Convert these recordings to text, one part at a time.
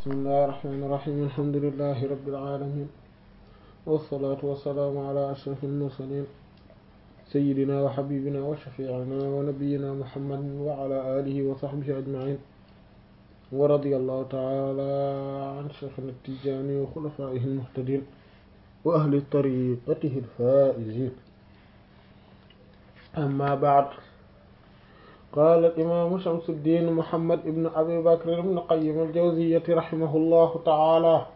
bismillahi rahmaani rahiim alhamdulillahi rabbil aalamiin wassalaatu wassalaamu ala ashrafil mursaliin sayyidina wa habibina wa shafiicina wa nabiyyina muhammadin wa ala alihi wa sahbihi ajmaciin wa radiyallahu taala an shaykhina tijaani wa xulafaa'ihi almuhtadiin wa ahli tariqatihi alfaa'iziin amma ba'd qaala imaamu Shamsuddiin Muhammad ibn Abi Bakr ibn Qayyim al-Jawziyyati rahimahullahu ta'ala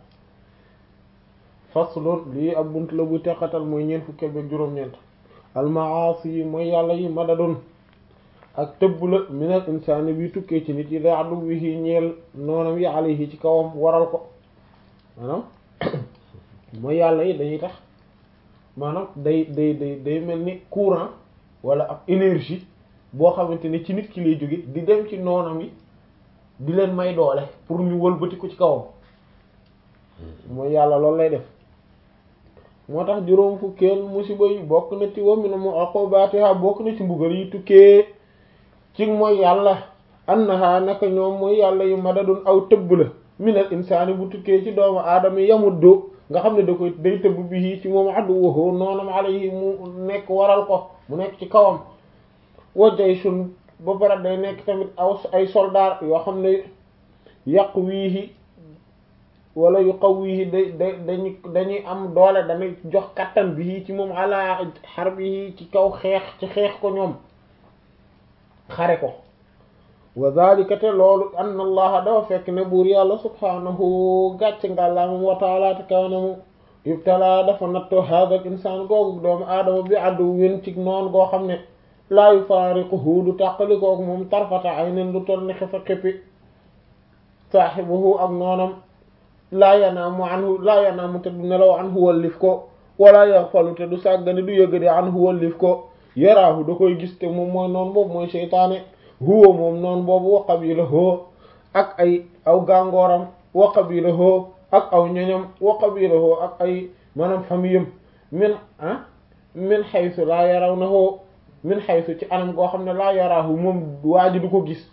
faslun lii ab bunt la bu teqatal mooy ñeent fukki ak juróom-ñeent al-ma'aasi yi mooy yàlla yi madadun ak tëbb la minal insaani bi tukkee ci nit yi da aduwwihi ñeel noonam yi alayhi ci kawam waral ko maanaam mooy yàlla yi dañuy tax maanaam day day day day mel ni courant wala ab énergie boo xamante ne ci nit ki lay jóge di dem ci noonam yi di leen may doole pour ñu wëlbati ko ci kawam mooy yàlla loolu lay def moo tax juróom fukkeel musiba yi bokk na ci wa min uqubatiha bokk na ci mbugal yi tukkee ci mooy yàlla annaha naka ñoom mooy yàlla yu madadun aw tëbb la minal insaani bu tukkee ci doomu aadama yamuddu nga xam ne da koy day tëbb bi ci moom aduwwahu noonam alayhi mu nekk waral ko mu nekk ci kawam wa jayshun ba pare day nekk tamit aw ay soldaar yoo xam ne yàq wiihi wala yu xaw wiihi da da dañu dañuy am doole dañuy jox kattan bi ci moom ala xar bi ci kaw xeex ci xeex ko ñoom xare ko wa zalika te loolu anna allaha dafa fekk ne buur yàlla subhanahu gàcc ngàllaamam wa taala te kawnamu ibtala dafa natto hada al insaan googu doomu aadama bi addu wén ci noon goo xam ne laa yufaariquhu du tàqali koog moom tarfata aynin lu toll ni xefa xippi saaxibuhu ak noonam laa yanaamu anhu laa yanaamu te du nelaw anhu wallif ko wala yaxfalu te du sàggane du yëgadi anhu wallif ko yaraahu da koy gis te moom mooy noon boobu mooy seytaane huwa moom noon boobu wa qabilahu ak ay aw gàngooram wa qabilahu ak aw ñoñam wa qabilahu ak ay maanaam famiyam min ah min xaysu laa yarawnahu min xaysu ci anam goo xam ne laa yaraahu moom waa ji du ko gis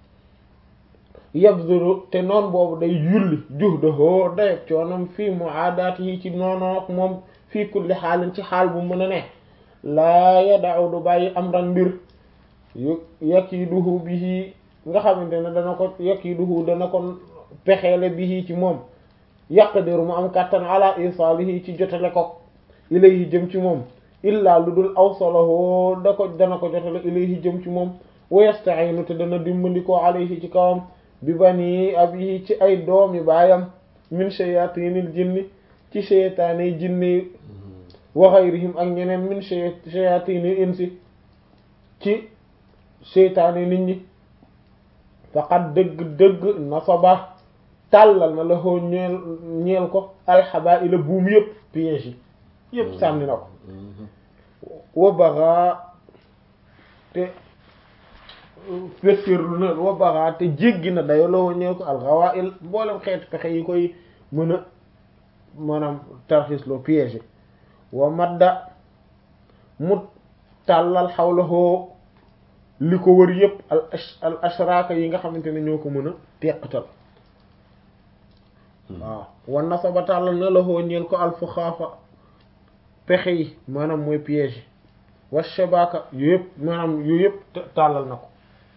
yabzuru te noon boobu day yulli juhdahu dayeg coonam fii muaadaat yi ci noonoo ak moom fii kulli xaalin ci xaal bu mën a ne laa yada'u du bàyyi amran mbir yu yakiduhu bihi nga xamante ne dana ko yakiduhu dana ko pexeele bihi ci moom yaqdiru mu am kàttan ala isaalihi ci jotale ko ilayhi jëm ci moom illaa lu dul awsalahu da ko dana ko jotale ilayhi jëm ci moom wa yasta'inu te dana dimbandikoo alayhi ci kawam bi bani abihi ci ay doomi baayam min shayatinil jinni ci sheytaane jinni wa ghayrihim ak ñeneen min shayatinil insi ci sheytaane nit ñi faqad dëgg-dëgg nasaba tàllal na la xoo ñeel ñeel ko alxabaila buum yëpp piège yi yëpp sànni na ko wa baxa te féttéerlu na wa baxa te jéggi na dayo la ñeel ko alxawail mboolem xeeti pexe yi koy mën a maanaam tarxis loo piège wa madda mu tàllal xawlahoo li ko wër yëpp al al ashraka yi nga xamante ne ñoo ko mën a teqatal waaw wan na sa ba tàllal na la xoo ñeel ko alfuxaafa pexe yi maanaam mooy piège wa shabaka yu yëpp maanaam yu yëpp tàllal na ko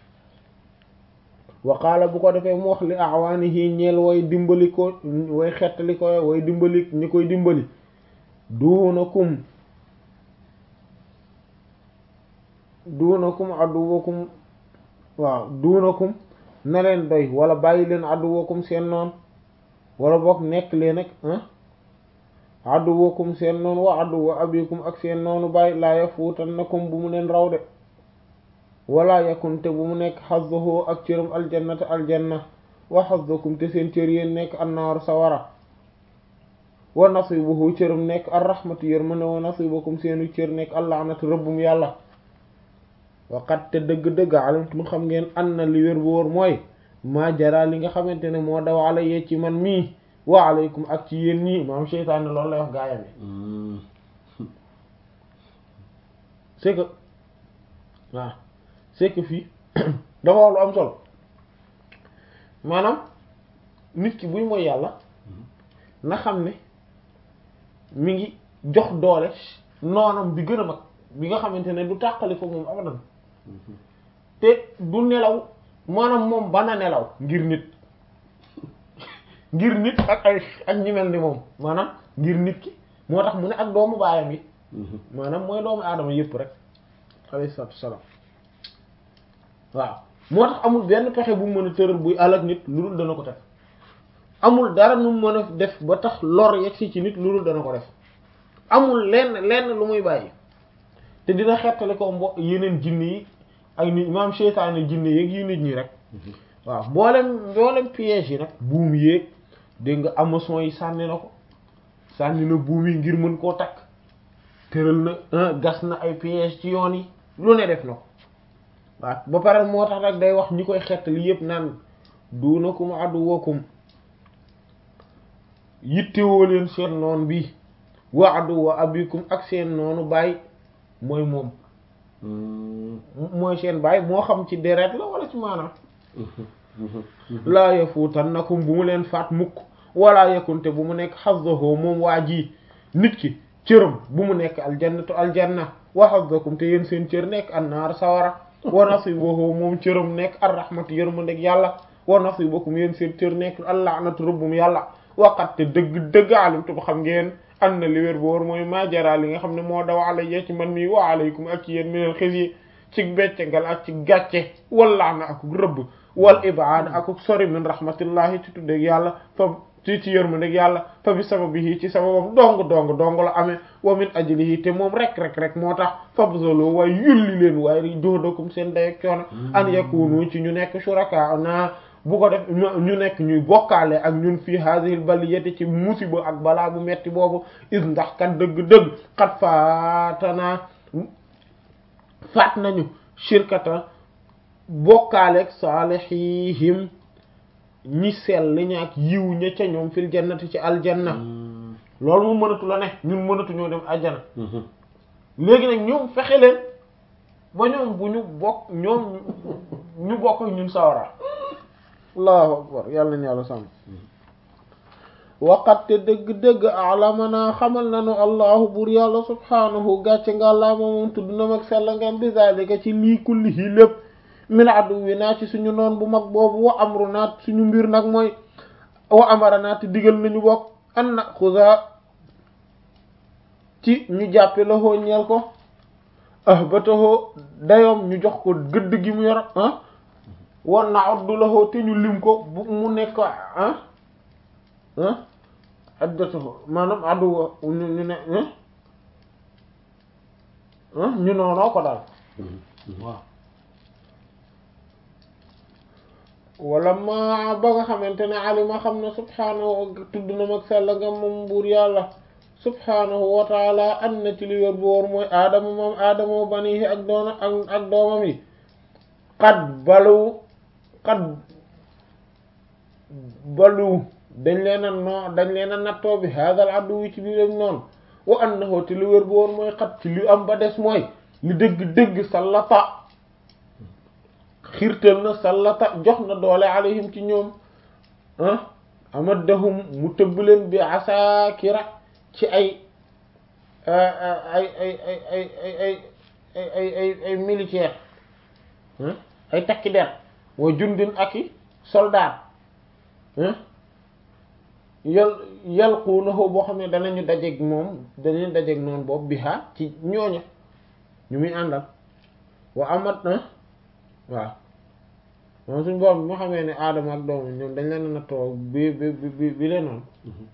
wa qaala bu ko defee mu wax li awaanihi ñeel way dimbali ko way xettali ko way dimbali ñi koy dimbali duunakum duunakum aduwakum waaw duunakum na leen doy wala bàyyi leen aduwakum seen noon wala boog nekk leen ak aduwakum seen noonu wa aduwa abikum ak seen noonu bàyyi laa yafuutannakum bu mu leen raw de wala yakunte bu mu nekk xazzuhu ak cëram aljannata aljanna wa xazzukum te seen cër yéen nekk annaaru sawara wa nasibuhu cëram nekk arrahmatu yërmande wa nasibukum seenu cër nekk allahnatu rëbbum yàlla waqat te dëgg-dëgg alimtum xam ngeen an na li wér bu wóor mooy maa jara li nga xamante ne moo daw ala yee ci man mii wa alaykum ak ci yéen ñii maam seytaane loolu lay wax gaayam yi c'est que waaw c'est que fii dafa wax lu am solo maanaam nit ki buy mooy yàlla na xam ne mi ngi jox doole noonam bi gën a mag bi nga xamante ne du tàqali ko moom abadan te du nelaw maanaam moom bana nelaw ngir nit ngir nit ak ay ak ñi mel ni moom maanaam ngir nit ki moo tax mu ne ak doomu baayam yi maanaam mooy doomu aadama yëpp rek alayhi salaatu wassalaam waaw moo tax amul benn pexe bu mu mën a tëral buy alak nit lu dul dana ko def amul dara nu mu mën a def ba tax lor yegsi ci nit lu dul dana ko def amul lenn lenn lu muy bàyyi te dina xettali ko mbo yeneen jinne yi ak nit maam seytaane jinne yeeg yu nit ñi rek waaw mboolem mboolem piège yi nag buum yéeg dégg nga amason yi sànni na ko sànni na buum yi ngir mën koo takk tëral na gas na ay piège ci yoon yi lu ne def na ko waaw ba pare moo tax nag day wax ñi koy xettali yépp naan duunakum aduwakum yittewoo leen seen noon bi wa aduwa abikum ak seen noonu baay mooy moom mooy seen baay moo xam ci deret la wala ci maanaam laa yafuutannakum bu mu leen faat mukk wala yakunte bu mu nekk hazzahu moom waa ji nit ki cëram bu mu nekk aljannatu aljanna wa hazzakum te yéen seen cër nekk annaar sawara wa nasibuhu moom cëram nekk arrahmatu yërmandeg yàlla wa nasibukum yéen seen cër nekk allahnatu rëbbum yàlla waqat te dëgg dëgg alimtu ba xam ngeen an na li wér boor mooy maajara li nga xam ne moo daw alayya ci man mii wa alaykum ak ci yéen mineen xis yi ci beccangal ak ci gàcce wallaa na akuk rëbb wal ibaad akuk sori min rahmatillahi ci tuddeg yàlla fa ci ci yërmandeg yàlla fa bi sababihi ci sababam dong dong dong la amee wa min ajlihi te moom rek rek rek moo tax fabzalo waaye yulli leen waaye juhdakum seen dayeg coono an yakunu ci ñu nekk shuraka na bu ko def ñu nekk ñuy bokkaale ak ñun fii hadihil baliyati ci musiba ak balaa bu metti boobu is ndax kat dëgg-dëgg xat faatana faat nañu shirkata bokkaaleeg saalihihim ñi sell ñaak yiw ña ca ñoom fil jannati ci aljanna loolu mu mënatu la ne ñun mënatu ñoo dem aljana léegi nag ñoom fexe leen ba ñoom bu ñu bokk ñoom ñu bokk ak ñun sawara allahu akbar yàlla nañu yàlla sàmm waqat te dëgg-dëgg alamana xamal nanu allahu buur yàlla subhaanahu gàcce nga laa moom tudd na mag sella ngam bi zalika ci lii kullihi lépp min addu wi naa ci suñu noon bu mag boobu wa amru naat suñu mbir nag mooy wa amara naat digal nañu bokk an na xusa ci ñu jàppe loxoo ñeel ko ah ba taxoo dayoom ñu jox ko gëdd gi mu yor ah wan na oddu loxoo te ñu lim ko bu mu nekk ah ah addatahu maanaam addu ñu ñu ne ñu noonoo ko daal waaw wala ma ba nga xamante ne alima xam ne subhaanahu tudd na mag sella nga moom buur yàlla subhaanahu wa taala an na ci li wér bu wóor mooy aadama moom aadama banihi ak doona ak ak doomam yi xat balu xat balu dañ leen a noo dañ leen a nattoo bi haadal addu wi ci biiram noonu wa annahu te li wér bu wóor mooy xat ci li am ba des mooy li dëgg-dëgg sallata xiirtal na sallata jox na doole alayhim ci ñoom ah amaddahum mu tëbb leen bi asaakira ci ay ay ay ay ay ay ay ay ay ay militaire ay takki der wa jundin ak i soldat yal yalquunahu boo xam ne danañu dajeeg moom danañu dajeeg noonu boobu biha ci ñooña ñu muy àndal wa amat na waaw moom suñ boobu moo xamee ne aadama ak doomu ñoom dañ leen a nattoo bi bi bi bi leen noonu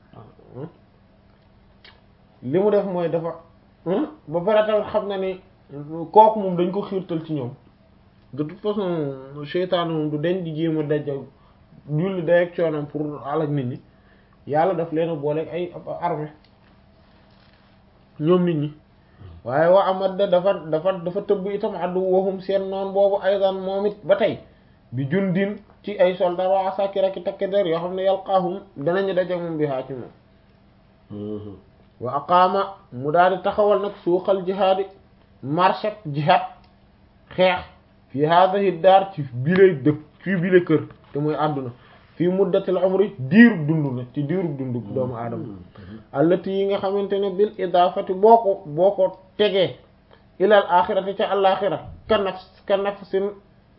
li mu def mooy dafa ba pare tamit xam na ni kooku moom dañ ko xiirtal ci ñoom de toute façon seytaane moom du dañ di jéem a daja julli day ak coonam pour alak nit ñi yàlla daf leen a booleeg ay armée ñoom nit ñi waaye wa amat da dafa dafa dafa tëbb itam addu waxum seen noon boobu aydan moom it ba tey bi jundin ci ay soldat waa sakira ki takk der yoo xam ne yalqaahum danañu daje moom bi haa ci moom wa aqaama mu daal di taxawal nag suuqal jihaadi marché jihaad xeex fi haadihi daar ci bile dëkk fii bile kër te mooy àdduna fii muddatil umri diirub dund na ci diirub dund doomu aadama allati yi nga xamante ne bil idaafati boo ko boo ko tegee ilal axirati ca àlaxira ka naf ka nafasin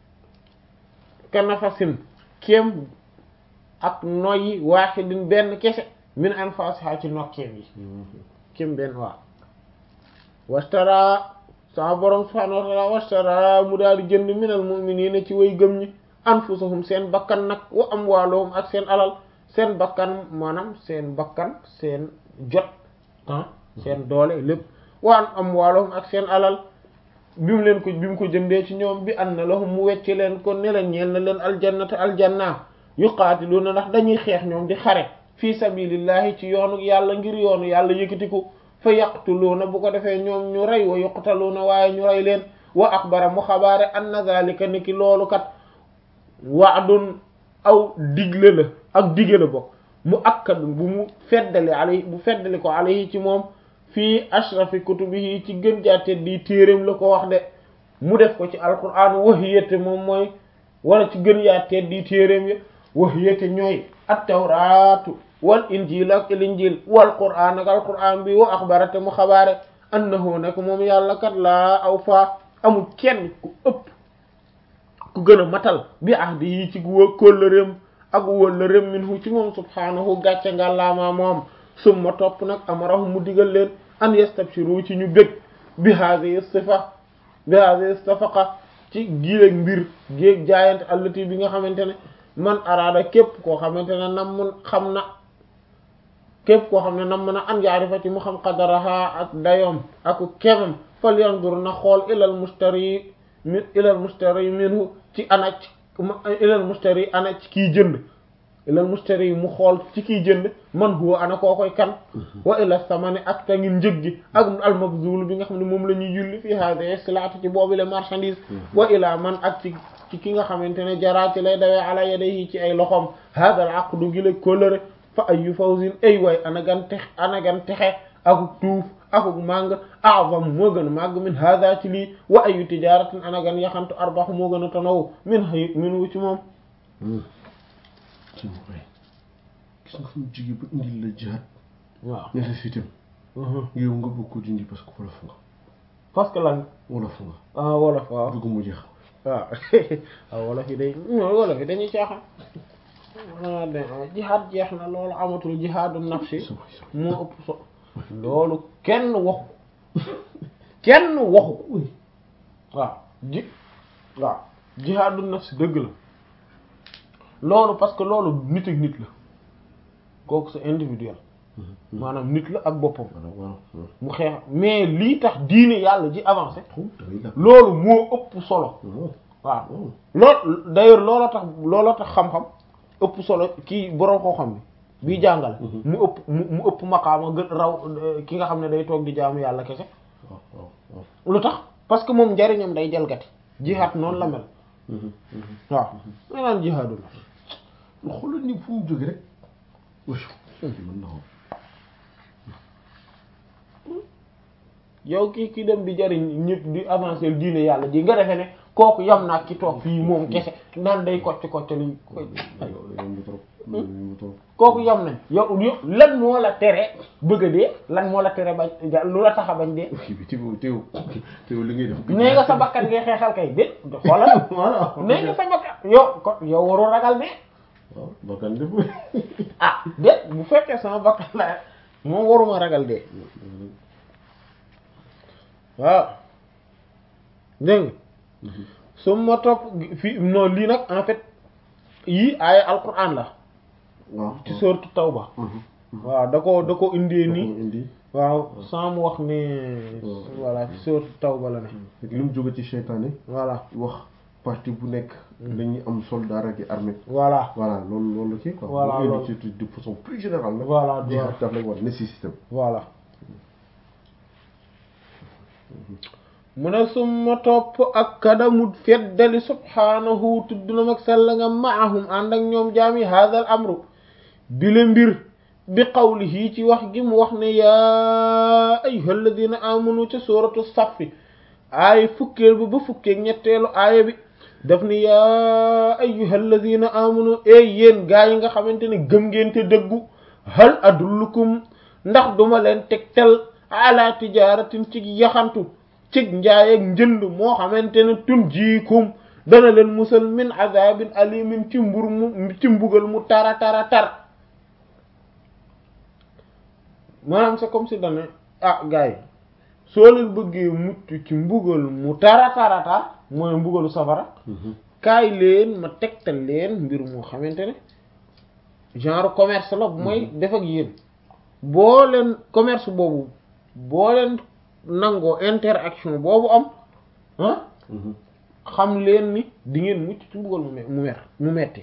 ka nafasin kéem ak noyyi waaxidin benn kese min anfasiha ci nokkeem yi kéem benn waaw wastara sama borom subhanahu wa ta'ala wastara mu daal di jënd minal mu'minina ci way gëm ñi anfusahum seen bakkan nag wa amwaaluhum ak seen alal seen bakkan maanaam seen bakkan seen jot ah seen doole lépp wa amwaaluhum ak seen alal bi mu leen ko bi mu ko jëndee ci ñoom bi anna lahum mu wecc leen ko ne la ñeel na leen aljannata aljanna yuqaatiluna ndax dañuy xeex ñoom di xare fi sabilillahi ci yoonu yàlla ngir yoonu yàlla yëkkatiku fa yaqtuluuna bu ko defee ñoom ñu rey wa yuqtaluuna waaye ñu rey leen wa axbara mu xabaare anna zalika ni ki loolu kat waadun aw digle la ak dige la bokk mu akkadun bu mu feddali alayhi bu feddali ko alayhi ci moom fii ashrafi kutubihi ci gën jaate di téeréem la ko wax de mu def ko ci alquran wahiyate moom mooy wala ci gën yaatee di téeréem ya wahiyate ñooy at-tawraatu wal injil ak il injil wal qur'an ak al qur'an bi wa axbarate mu xabaare annahu nak moom yàlla kat laa aw faa amul kenn ku ëpp ku gën a matal bi ahdi yi ci wë kóllëreem ak wóllëreem minhu ci moom subhaanahu gàcce ngàllaamaa moom summa topp nag amarahu mu digal leen an yastabshiru ci ñu bég bi hadhihi sifa bi hadhihi safaqa ci giléeg mbir géeg jaayante allati bi nga xamante ne man araada képp koo xamante ne nam mun xam na képp koo xam ne nam mën a an yaarifa ci mu xam qadaraha ak dayoom ak kemam fal yandur na xool ilal mustari min ilal mustari minhu ci ana ci ilal mustari ana ci kiy jënd ilal mustari mu xool ci kiy jënd man huwa ana koo koy kan wa ila samani ak ta ngin njëg gi ak al mabzul bi nga xam ne moom la ñuy yulli fi hadihi silati ci boobu le marchandise wa ila man ak ci ci ki nga xamante ne jaraati lay dawee ala yadayhi ci ay loxom hada al aqdu gi la kóllëre fa ayu fawzin ay waay ana gan tex ana gan texe akuk tuuf akuk màng a'zam moo gën a màgg min hada ci lii wa ayu tijaratin ana gan yaxantu arbax moo gën a tanaw min hay min wu ci moom ci mu koy gis nga fu mu jigee ba indil la jihaad waaw ne la fitam yow nga bëgg ko dindi parce que wolof nga parce que lan wolof nga ah wolof waaw bëgg mu jeex waaw waaw wolof yi day ñoo wolof yi dañuy caaxaan ah de jihaad jeex na loolu amatul jihaadu nafsi moo ëpp so loolu kenn waxu kenn waxu waaw ji waaw jihaadu nafsi dëgg la loolu parce que loolu nit ak nit la kooku c'est individuel maanaam nit la ak boppam mu xeex mais lii tax diine yàlla ji avancé loolu moo ëpp solo waaw loolu d'ailleurs looloo tax looloo tax xam-xam ëpp solo kii borom koo xam bi bii jàngale mu ëpp mu ëpp maqaama gën raw ki nga xam ne day toog di jaamu yàlla kese lu tax parce que moom njariñam day jalgati jihaad noonu la mel waaw ma naan jihaadu la xoolal ni fu mu jóge rek mën na yow kii ki dem di jariñ ñëpp di avancer diine yàlla ji nga defe ne kooku yam naa ki toog fii moom kese naan day kocc kocc li kooku yam nañ yow yow lan moo la tere bëgg a dee lan moo la tere bañ lu la tax a bañ dee teew teew li ngay def nee nga sa bakkan ngay xeexal kay dé xoolal nee nga sa bakkan yow ko yow warul ragal ne waaw bakkan def ah dé bu fekkee sama bakkan la moom waruma ragal dee waaw dégg nga su ma topp fii non lii nag en fait yii aaya alquran la waaw ci sourate Tawba waaw da ko da ko indee nii indi waaw sans mu wax ne voilà ci sourate Tawba la ne li mu jóge ci seytaane voilà wax parti bu nekk dañuy am soldat ak armée voilà voilà loolu loolu la kii quoi Voilà, mu loolu. indi ci de façon plus générale nag Voilà, jihaad daf lay war ne si système voilà mu ne summa topp ak kadamut feddali subhaanahu tudd na mag sell nga maahum ànd ak ñoom jaami hadha al amru bile mbir bi qawlihi ci wax gi mu wax ne yaa ayyuha alladina amanu ca suratu saffi aaya fukkeel bi ba fukkeeg ñetteelu aaya bi daf ni yaa ayyuhal ladina amanu ey yéen gaa yi nga xamante ne gëm ngeen te dëggu hal adullukum ndax duma leen tegtal ala tijaratin ci yaxantu ci njaay ak njënd moo xamante ne tun jiikum dana leen musal min azabin alimin ci mbur mu ci mbugal mu tara tara tar maanaam c'est comme si dane ah gars yi soo leen bëggee mucc ci mbugal mu tara tara tar mooy mbugalu safara kaay leen ma tegtal leen mbir moo xamante ne genre commerce la bu mooy def ak yéen boo leen commerce boobu boo leen nangoo interaction boobu am ah xam leen ni di ngeen mucc ci mbugal mu mu mer mu metti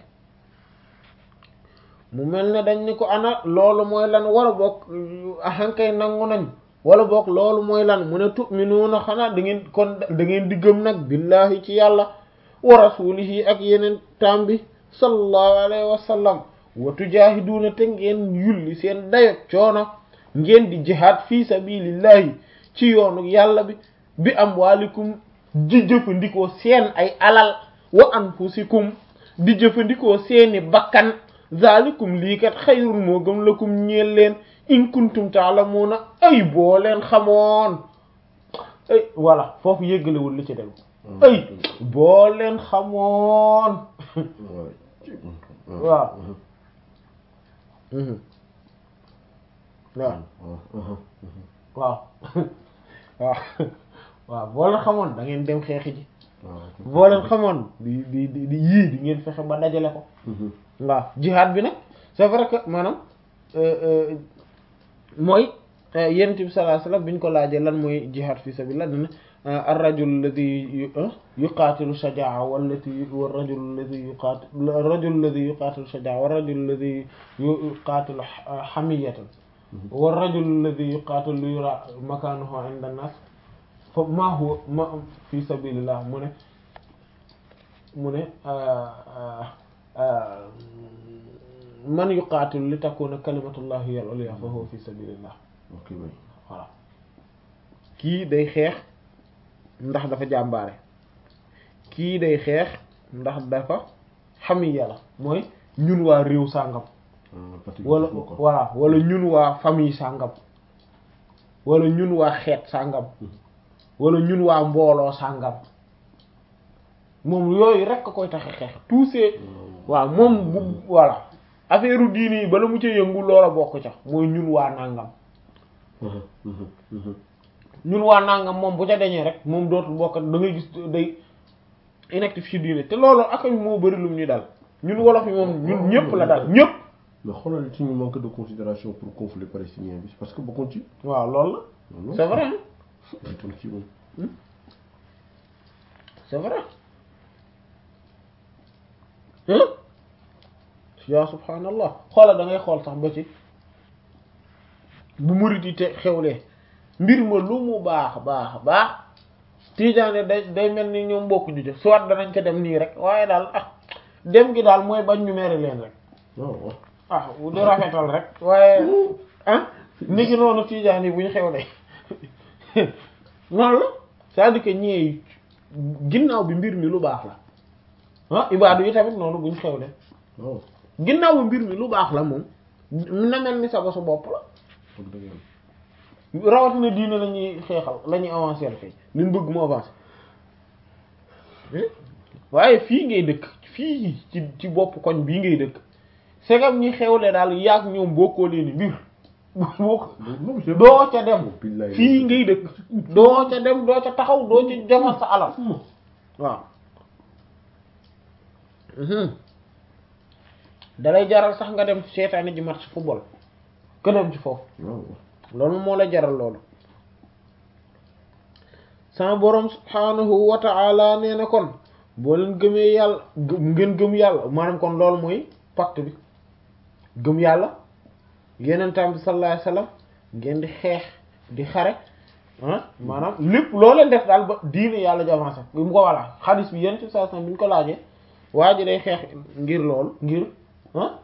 mu mel ne dañ ni ko ana loolu mooy lan wala boog ahankay nangu nañ wala boog loolu mooy lan mu ne tu'minuuna xanaa da ngeen kon da ngeen di gëm nag billahi ci yàlla wa rasulihi ak yeneen taam bi sallallahu alayhi wa sallam wa tujaahiduuna te ngeen yulli seen dayot coono ngeen di jihaad fi sabilillahi ci yoonu yàlla bi bi amwaalikum di jëfandikoo seen ay alal wa anfusikum di jëfandikoo seeni bakkan zalikum lii kat xayrun moo gëm lakum ñeel leen in kuntum ta'lamuna ay boo leen xamoon ay voilà foofu yéggalewul li ci dem ay boo leen xamoon waaw waaw waaw waaw waaw boo leen xamoon da ngeen dem xeexi ji boo leen xamoon di di di di yii di ngeen fexe ba dajale ko waaw jihaad bi nag c'est vrai que maanaam mooy yonent bi sallallahu alayhi wasallam bi ñu ko laajee lan mooy jihaad fi sabilillah dina ar-rajul alladhi yuqatilu shajaa'a wallati war-rajul alladhi yuqatilu ar-rajul alladhi yuqatilu shajaa'a war-rajul alladhi yuqatilu hamiyatan war-rajul alladhi yuqatilu yura makanuhu 'inda an-nas fa ma huwa ma fi sabilillah mu ne mu ne man yuqaatilu li takuna kalimatullahi hiya al-ulya fa huwa fi sabilillah ok bay voilà kii day xeex ndax dafa jàmbaare kii day xeex ndax dafa xamiya la mooy ñun waa réew sàngam wala voilà wala ñun waa famille sàngam wala ñun waa xeet sàngam wala ñun waa mbooloo sàngam moom yooyu rek a koy tax a xeex tous ces waaw moom bu voilà affaire diini yi bala mu ca yëngu loola bokk ca mooy ñun waa nàngam ñun waa nàngam moom bu ca deñee rek moom dootul bokk da ngay gis day inactif ci diine te loolu ak moo bari lum ñu dal ñun wolof yi moom ñun ñëpp la dal ñëpp mais xoolal ci ñu manque de considération pour conflit palestinien bi parce que bokkoon ci waaw loolu la c'est vrai ton ci moom c'est vrai hein yaa subhaanallah xoolal da ngay xool sax ba ci bu murit yi te xewlee mbir ma lu mu baax baax baax tiijaane day day mel ni ñoom bokku ju jëf soit danañ ko dem nii rek waaye daal ah dem gi daal mooy bañ ñu mere leen rek waaw ah di rafetal rek waaye ah ni ki noonu tiijaan yi bu ñu xewlee noonu la c'est-à-dire que ñee ginnaaw bi mbir mi lu baax la ah ibaadu yi tamit noonu bu ñu xewlee waaw ginnaaw bi mbir mi lu baax la moom na mel ni sa bosu bopp la foog dëgg yàlla rawatina diine la ñuy xeexal la ñuy avancer kay liñ bëgg mu avancer waaye fii ngay dëkk fii ci ci bopp koñ bii ngay dëkk segam ñi xewle daal yaag ñoom bokkoo leen mbir boo doo ca dem fii ngay dëkk doo ca dem doo ca taxaw doo ca defal sa alal waaw dalay jaral sax nga dem seetaani ji match football que dem ci foofu waaw loolu moo la jaral loolu sama boroom subhaanahu wa ta'ala nee na kon boo leen gëmee yàlla ngeen gëm yàlla maanaam kon loolu mooy pacte bi gëm yàlla yenentam bi sallallahu alayhi wasallam ngeen di xeex di xare ah maanaam lépp loo leen def daal ba diine yàlla javancé mu ko voilà xadis bi yenn ci saa bi ñu ko laajee waa ji day xeex ngir loolu ngir ah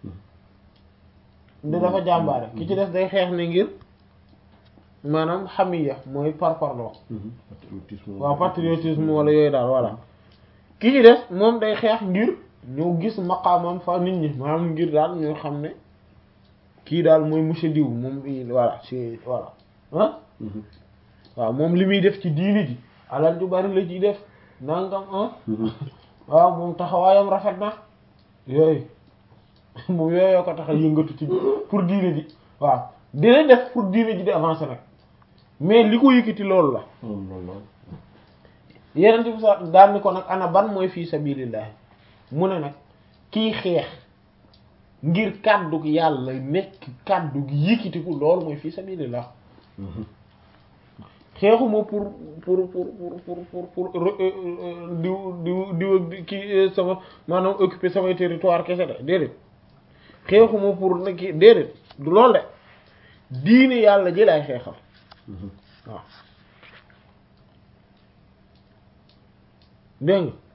da dafa jàmbaare ki ci des day xeex ne ngir maanaam xamiya mooy par parloo waaw patriotisme wala yooyu daal voilà ki ci des moom day xeex ngir ñëw gis maqaamam fa nit ñi maanaam ngir daal ñoo xam ne kii daal mooy monsieur diw moom voilà c'est voilà ah waaw moom li muy def ci diini ji alal ju bari la ciy def nangam ah waaw moom taxawaayam rafet na yooyu moom yooyoo ko tax a yëngatu ci pour diine ji waaw dina def pour diine ji di avancer nag mais li ko yëkkati loolu la yeneen bi sax daal ni ko nag ana ban mooy fii sabilillah mu ne nag kii xeex ngir kàddu gi yàlla nekk kàddu gi yëkkatiku loolu mooy fii sabilillah xeexuma pour pour pour pour pour pour pour diw diw diw kii sama maanaam occuper samay territoire kese de déedéet xeexuma pour na kii déedéet du loolu de diine yàlla ji laay xeexal waaw dégg nga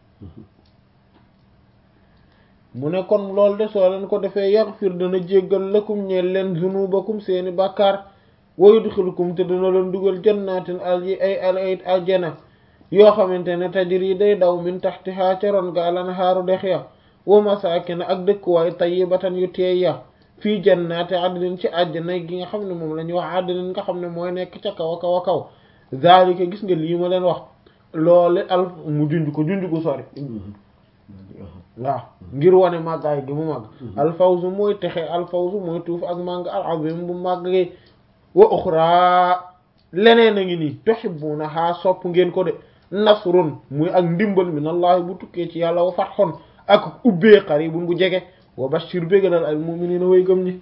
mu ne kon loolu de soo leen ko defee yaghfir dana jéggal lakum ñeel leen zunubakum seeni bàkkaar wa yudxilukum te dana leen dugal jannatin al ay ay aljana yoo xamante ne tajri day daw min taxtihaa ca ron ga alanhaaru dex ya wa masaakin ak dëkkuwaay tayyibatan yu teey ya fii jannaati adnin ci àjjana gi nga xam ne moom la ñuy wax adnin nga xam ne mooy nekk ca kaw a kaw a kaw zaalika gis nga lii ma leen wax loole al mu junj ko junj ko sori waaw ngir wane màggaay gi mu màgg alfawzu mooy texe alfawzu mooy tuuf ak màgg al azim bu màgg gi wa uxra leneen a ngi nii tuhibbunaha sopp ngeen ko de nasrun muy ak ndimbal minallahi bu tukkee ci yàlla wa fathun ak ubbee qaribun bu jege wa bashir bégalal al mu'minina way gëm ñi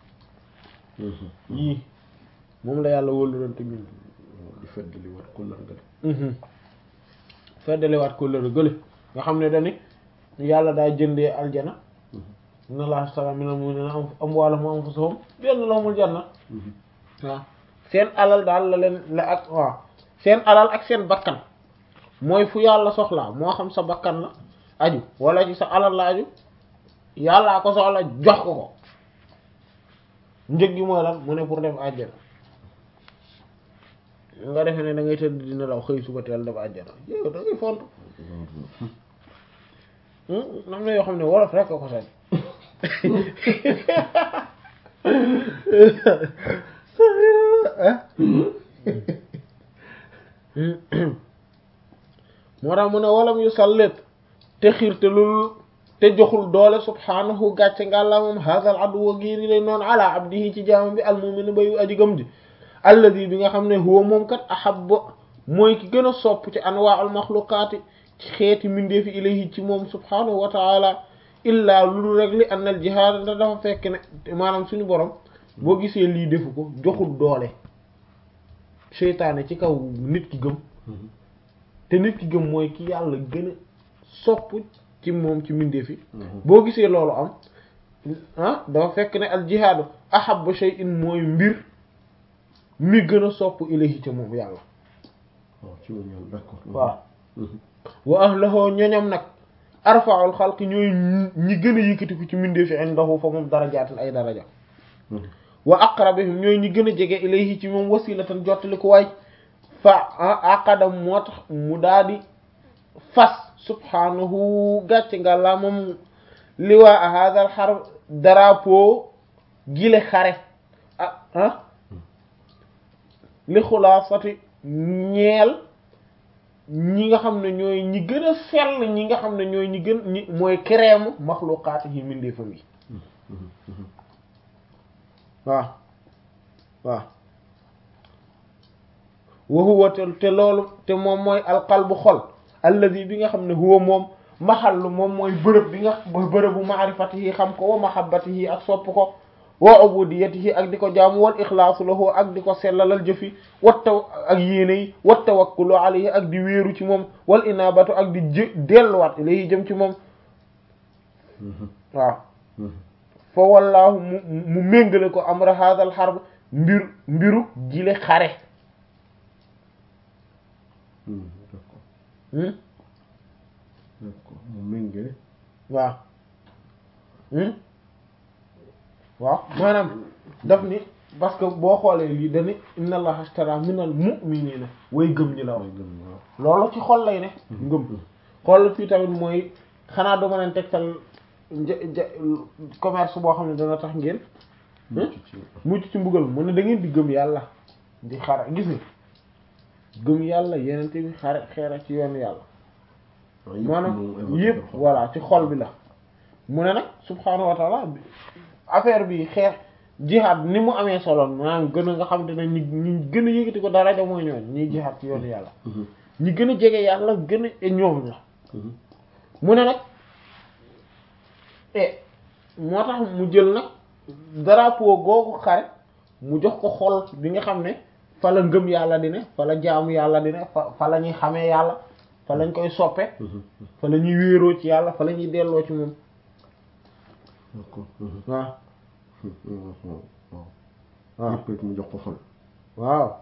yii moom la yàlla wóolu doon te ñun di feddali wat ko lar nga feddaliwaat ko lëra gële nga xam ne dani yàlla daa jëndee aljana inna allaha ashtara minal mu'minina amwaalahum wa anfusahum bi anna lahumul janna waaw seen alal daal la leen la ak waaw seen alal ak seen bakkan mooy fu yàlla soxlaa moo xam sa bakkan la aju wala ci sa alal la aju yàllaa ko soxla jox ko ko njëg gi mooy lan mu ne pour dem àjjana nga defee ne da ngay tëdd dina law xëy suba teel dem àjjana yow da ngay font am na yoo xam ne wolof rek ko ko sañ moo tax mu ne walam yu sallit te xiirte lul te joxul doole subhaanahu gàcce ngàlla moom hadal aduwa giiri lay noonu ala abdihi ci jaamam bi almu'min bayu aji gëm ji alladi bi nga xam ne huwa moom kat ahabba mooy ki gën a sopp ci anwaa'ul maxluqaati ci xeeti mindeefi ilayhi ci moom subhaanahu wa taala illaa lulu rek li anna al jihaad da dafa fekk ne maanaam suñu borom boo gisee lii defu ko joxul doole seytaane ci kaw nit ki gëm te nit ki gëm mooy ki yàlla gën a sopp ci moom ci mindeefi boo gisee loolu am ah dafa fekk ne al jihaadu ahabba shay'in mooy mbir mi gën a sopp ilayhi ca moom yàlla waaw ci moom yàlla d'accord waaw wa ahlahu ñoñam nag arfa'ul xalqi ñooy ñi gën a yëkkatiku ci mindeefi indahu fa moom darajaatin ay daraja wa aqrabihim ñooy ñi gën a jege ilayhi ci moom wasilatan jottali ko waay fa aqadam moo tax mu daadi fas subhanahu gàcce nga la moom liwaa hadal xar drapeau gile xare ah ah li xulaasati ñeel ñi nga xam ne ñooy ñi gën a sell ñi nga xam ne ñooy ñi gën ñi mooy crème maxluqaati yi mindeefam yi waaw waaw wa huwa te loolu te moom mooy alqalbu xol alladi bi nga xam ne huwa moom maxallu moom mooy bërëb bi nga bërëbu maarifatihi xam ko wa mahabbatihi ak sopp ko wa ubudiyatihi ak di ko jaamu wal ixlaasu lahu ak di ko sellalal jëfi wat taw ak yéene yi wat tawakkulu alayhi ak di wéeru ci moom wal inaabatu ak di jë delluwaat ilayhi jëm ci moom waaw fa wallaahu mu mu méngale ko amra hadal xarb mbir mbiru jile xare d'accord d'accord mu méngale waaw waaw maanaam daf ni parce que boo xoolee lii dani inna allaha ashtara minal mu'minina way gëm ñi la wax loolu ci xol lay ne ngëm xool fii tamit mooy xanaa duma leen tegtal commerce boo xam ne dana tax ngeen mucc ci mbugal mu ne da ngeen di gëm yàlla di xara gis nga gëm yàlla yenente bi xare xeera ci yoonu yàlla maanaam yëpp voilà ci xol bi la mu ne nag subhaanahu wa taala affaire bi xeex jihaad ni mu amee solo maanaam gën a nga xam te ne ñi ñi gën a yëgati ko daraja mooy ñooñ ñiy jihaad ci yoonu yàlla ñi gën a jege yàlla gën a ñoom la mu ne nag e moo tax mu jël nag drapeau googu xare mu jox ko xol bi nga xam ne fa la ngëm yàlla di ne fa la jaamu yàlla di ne fa fa la ñuy xamee yàlla fa lañ koy soppe fa la ñuy wéeroo ci yàlla fa la ñuy delloo ci moom waaw waaw yëpp mu jox ko xol waaw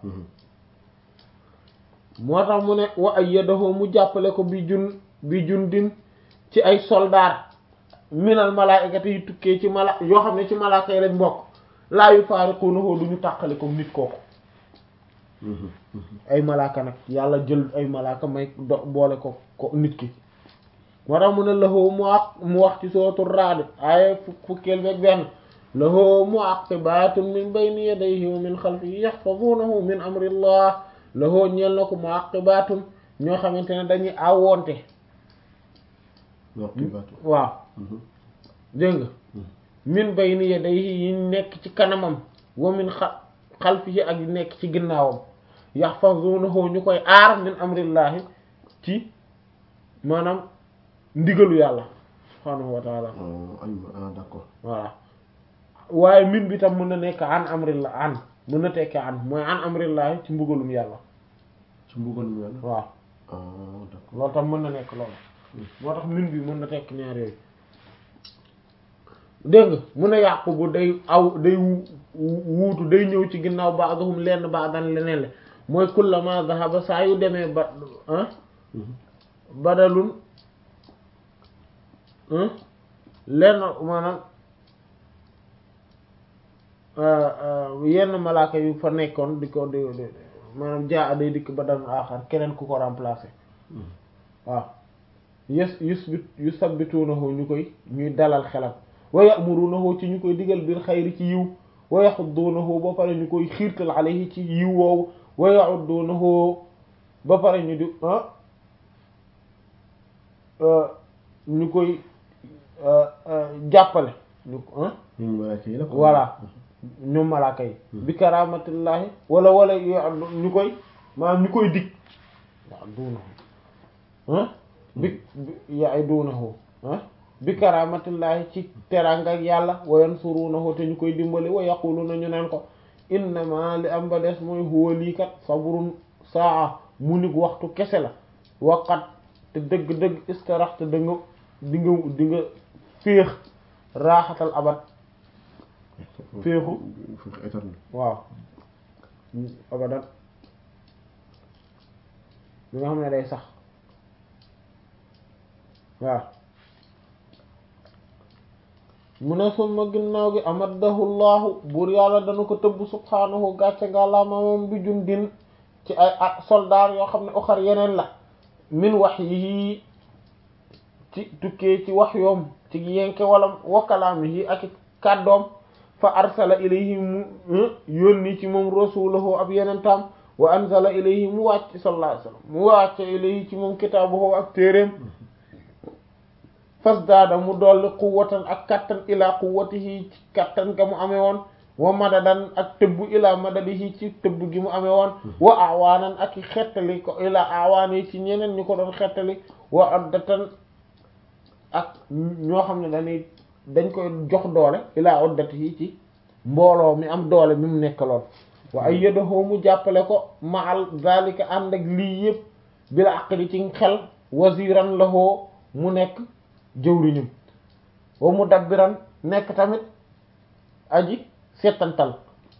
moo tax mu ne wa ayyadahu mu jàppale ko bi jun bi jundin ci ay soldaar minal malaa'ikati yi tukkee ci mala yoo xam ne ci malaaka yi lañ bokk laa yufaariquunahu duñu tàqali ko nit kooku ay malaaka nag yàlla jël ay malaaka may do boole ko ko nit ki moo tax mu ne lahu mu wax mu wax ci sootu Ra'd aaya fukkeel beeg benn lahu mu'aqibaatun min bayni yadayhi wa min xalfihi yaxfazuunahu min amrillah lahu ñeel na ko mu'aqibaatun ñoo xamante ne dañuy awonte waaw dégg nga min bayni yadayhi yi nekk ci kanamam wa min xa xalfihi ak yi nekk ci ginnaawam yaxfazuunahu ñu koy aar min amrillahi ci maanaam ndigalu yàlla subhaanahu wa taala ah d'accord voilà waaye min bi tam mën na nekk an amrillah an mën na tekki an mooy an amrillahi ci mbugalum yàlla ci mbugalum yàlla waaw ah d'accord loolu tam mën na nekk loolu moo tax min bi mën na tekk ñaar yooyu dégg nga mun a yàqu bu day aw day wuutu day ñëw ci ginnaaw ba'dhum lenn ba'dan leneen le mooy kullama dhahaba saa yu demee ba ah badalun lenn maanaam yenn malaaka yu fa nekkoon di ko di maanaam jaa day dikk badalun aaxar keneen ku ko remplacer waaw yes yusbit yusabbitunahu ñu koy ñuy dalal xelam wa ya'murunahu ci ñu koy digal bil xayri ci yiw wa yaxuddunahu ba pare ñu koy xiirtal alayhi ci yiw woowu wa ya'uddunahu ba pare ñu di ñu koy jàppale ñu voilà ñoom malaaka yi bi karamatillahi wala wala ñu koy maanaam ñu koy dig ya'dunahu bi ya'idunahu bi karamatillahi ci teranga ak yàlla wa yansurunahu te ñu koy dimbali wa yaquluna ñu naan ko innama li am ba des mooy huwa lii kat sabrun saa mu nig waxtu kese la waqat te dëgg-dëgg istarax te da nga di nga di nga féex raaxatal abat féexu waaw abadan li nga xam ne day sax waaw mu ne summa ginnaaw gi amaddahu llahu buur yàlla dana ko tëbb subhaanahu gàcce nga la moom bi jundin ci ay ak soldaar yoo xam ne oxar yeneen la min wax yi ci tukkee ci wax yoom ci yenke wala wakalaam yi ak kàddoom fa arsala ilayhi mu yónni ci moom rasulahu ab yeneen tam wa anzala ilayhi mu wàcc sallallahu alayhi wasallam mu wàcce ilayhi ci moom kitaabuhu ak téeréem fasdaada mu dolli quwwatan ak kattan ilaa quwwatihi ci kattan ga mu amee woon wa madadan ak tëbb ilaa madadihi ci tëbb gi mu amee woon wa awaanan ak i xettali ko ilaa awaan yi ci ñeneen ñu ko doon xettali wa oddatan ak ñoo xam ne dañuy dañ koy jox doole ilaa oddatihi ci mbooloo mi am doole mi mu nekkaloon wa ay yadahu mu jàppale ko maal zalika ànd ak lii yëpp bila aqli ci xel waziran lahu mu nekk jëwriñum wa mu dabbiran nekk tamit aji settantal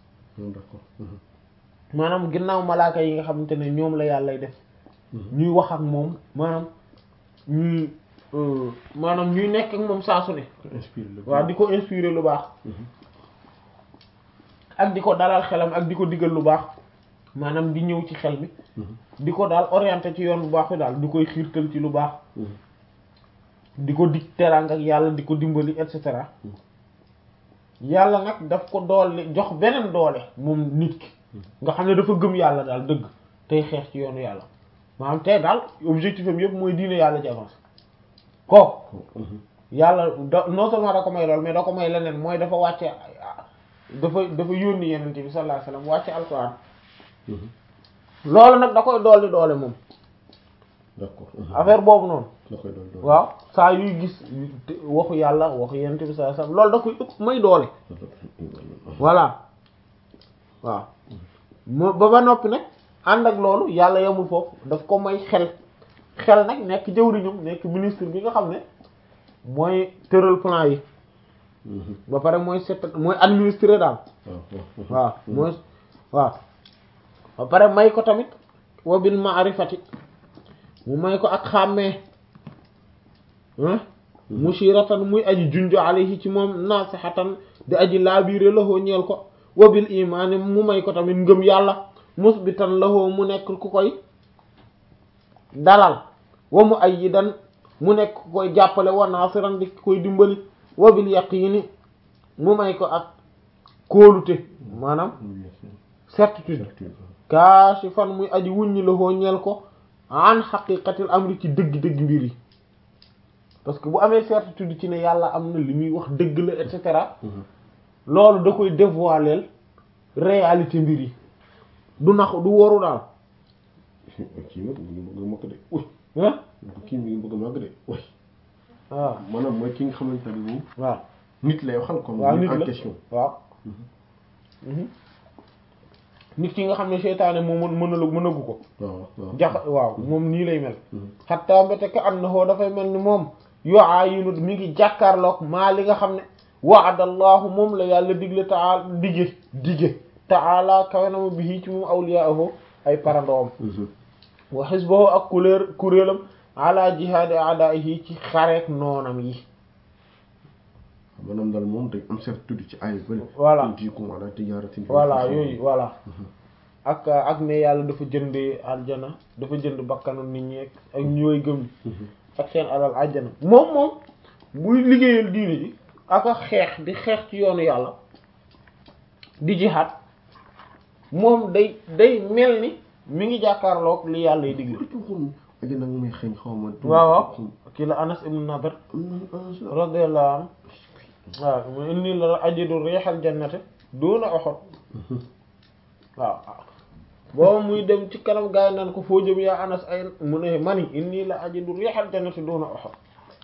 maanaam ginnaaw malaaka yi nga xamante ne ñoom la yàllay def ñuy wax ak moom maanaam ñuy maanaam ñuy nekk ak moom saa su ne waaw di ko inspirer lu baax ak di ko dalal xelam ak di ko digal lu baax maanaam di ñëw ci xel mi di ko daal orienté ci yoon bu baax bi daal di koy xiirtal ci lu baax di ko dig teraanga ak yàlla di ko dimbali et cetera yàlla nag daf ko doole jox beneen doole moom nit ki nga xam ne dafa gëm yàlla daal dëgg tey xeex ci yoonu yàlla maanaam tey daal objectif am yëpp mooy diine yàlla ci avance kooku yàlla da non seulement da ko may lool mais da ko may leneen mooy dafa wàcce dafa dafa yónni yenente bi sallallahu alayhi wasallam wàcce alquran loolu nag da koy dolli doole moom d'accord affaire boobu noonu da koy doon doon waaw saa yuy gis waxu yàlla waxu yenente bi sallallahu alayhi wasallam loolu da koy ëpp may doole voilà waaw moo ba ba noppi nag ànd ak loolu yàlla yemul foofu daf ko may xel xel nag nekk jëwriñam nekk ministre bi nga xam ne mooy tëral plan yi ba pare mooy set mooy administrer daal waaw mooy waaw ba pare may ko tamit wa bil ma'rifati mu may ko ak xàmmee mushiratan muy aji junjo alayhi ci moom nasihatan di aji laabiire lahoo ñeel ko wa bil imaani mu may ko tamit ngëm yàlla musbitan lahoo mu nekk ku koy dalal wa mu ayyidan mu nekk ku koy jàppale wa naasiran di koy dimbali wa bil yaqiini mu may ko ak kóolute maanaam certitude kaashifan muy aji wuññi lahoo ñeel ko an xaqiqatil amri ci dëgg-dëgg mbir yi parce que bu amee certitude ci ne yàlla am na li muy wax dëgg la et cetera loolu da koy dévoiler réalité mbir yi du nax du waru daal kii nag mu ngi bëgg a màgg de uy ah kii mi ngi bëgg a màgg de uy waaw maanaam mooy ki nga xamante ne moom waaw nit lay waxal comme waaw nit en la question waaw nit ki nga xam ne seytaane moom mën mënalu mënagu ko waaw waaw jax waaw moom nii lay mel xatta mbéte ka annahu dafay mel ni moom yu'ayinu mi ngi jàkkaarloog maa li nga xam ne wa'adallahu moom la yàlla digle taala dige dige taala kawe na ma bihi ci moom awliyaahu ay parandoom wa xisbahu ak kuléer kuréelam ala jihaadi a'daa'ihi ci xareek noonam yi maanaam daal moom day am certitude ci ay bële Voilà. jiikum ala tijaratin voilà yooyu voilà ak ak ne yàlla dafa jëndee aljana dafa jënd bakkanu nit ñi ak ak ñooy gëm ak seen alal aljana moom moom buy liggéeyal diine ji ak a xeex di xeex ci yoonu yàlla di jihaad moom day day mel ni mi ngi jàkkaarloog li yàlla yi digle ko xun aja nag may xëñ xaw ma waaw waaw kii la Anas ibn Nadr radiyallahu anhu waaw mu inni la ajidu riixal jannati duna Uhud waaw booba muy dem ci kanam gaay naan ko foo jëm yaa Anas ay mu ne mani inni la ajidu riixal jannati duna Uhud